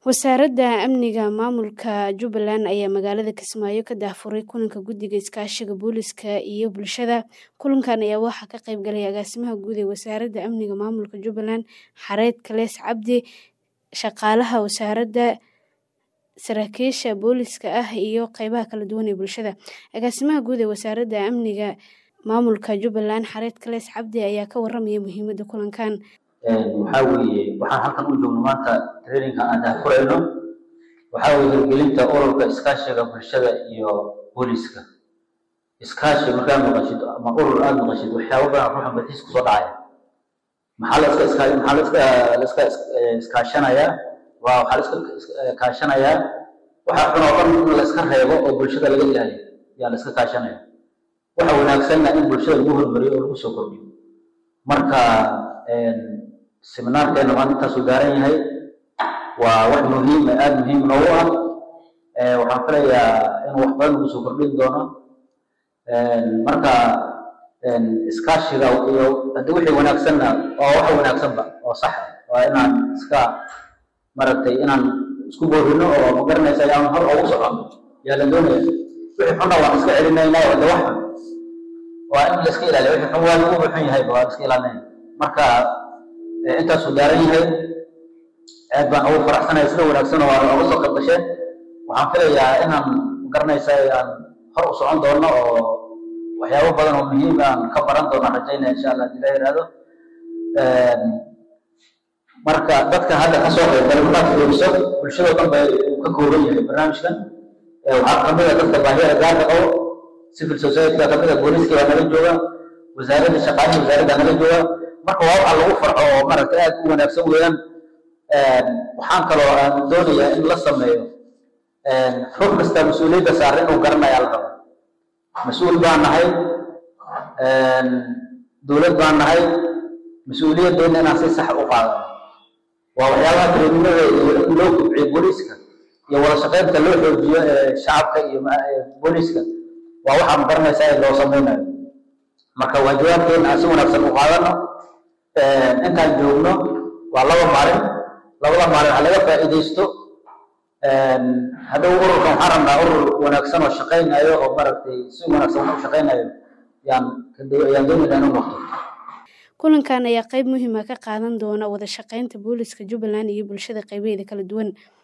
Wasaaradda Amniga Maamulka Jubbaland ayaa magaalada Kismaayo ka daahfuray kulanka Guddiga Iskaashiga Booliska iyo Bulshada. Kulankan ayaa waxaa ka qayb galay Agaasimaha Guud ee Wasaaradda Amniga Maamulka Jubbaland, Xareed Kalees Cabdi, shaqaalaha wasaaradda, saraakiisha booliska ah iyo qaybaha kala duwan ee bulshada. Agaasimaha Guud ee Wasaaradda Amniga Maamulka Jubbaland, Xareed Kalees Cabdi ayaa ka warramaya muhiimadda kulankan. waxaa weeye waxaan halkan u joogno maanta traininka aan daahfurayno waxaa weeye hirgelinta ururka iskaashiga bulshada iyo booliska iskaashi markaad maqashid ama urur aada maqashid waxyaabo badan ruuxa madaxiis kusoo dhacaya maxaa la iska iska maxaa la iska la iska iskaashanayaa waa waxaa la iska kaashanayaa waxa xun oo dhan in la iska reebo oo bulshada laga ilaaliyo yaa la iska kaashanaya waxa wanaagsanna in bulshada lagu hormariyo oo lagu soo kordhiyo marka seminaarkeena maanta intaasuu gaaran yahay waa wax muhiim aada muhiim noogu ah waxaan filayaa in wax badan lagu soo kordhin doono marka iskaashiga iyo haddii wixii wanaagsanna waa wax wanaagsanba oo sax waa inaan iska maaragtay inaan isku boorino oo magaranaysa aan hor ugu socon yaa la doonaya wixii xunna waan iska celinaynaa oo de wax xun waa in la iska ilaaliyo wixii xun waa lagu xun yahay waa la iska ilaalinaya marka intaasuu gaaran yahay aad baan ugu faraxsanahay sida wanaagsan oo aan uga soo qayb gasheen waxaan filayaa inaan garanaysa aan hor u socon doono oo waxyaabo badan oo muhiim aan ka baran doono rajaynaya insha allah hadii la yidhaahdo marka dadka hadda ka soo qayb galay markaad fiiriso bulshadoo dhan bay uu ka kooban yahay barnaamijkan waxaa kamid a dadka baahiyada gaarka qabo civil society-ga kamid a booliiska baa nala jooga wasaaradda shaqaalihii wasaaradda nala jooga marka waa waxa lagu farxo oo maaragtay aada u wanaagsan weeyaan waxaan kaloo aan doonayaa in la sameeyo ruux kasta mas-uuliyadda saaran inuu garanaya la rabo mas-uul baan nahay dowlad baan nahay mas-uuliyaddeena inaan si sax u qaadano waa waxyaabaha treenimada in loo kobciyo booliiska iyo wada shaqeynta loo xoojiyo shacabka iyo booliiska waa waxaa ma garanaysaa in loo sameynayo marka waajibaadkeena aan si wanaagsan u qaadano intaan joogno waa laba maalin labada maalin ha laga faa'iidaysto hadhow ururkan waxaan rabnaa urur wanaagsan oo shaqaynayo oo maaragtay si wanaagsan u shaqaynayo yaan yaan doonaynaa inuu noqdo kulankan ayaa qayb muhiim ah ka qaadan doona wada shaqeynta booliska Jubbaland iyo bulshada qaybaheeda kala duwan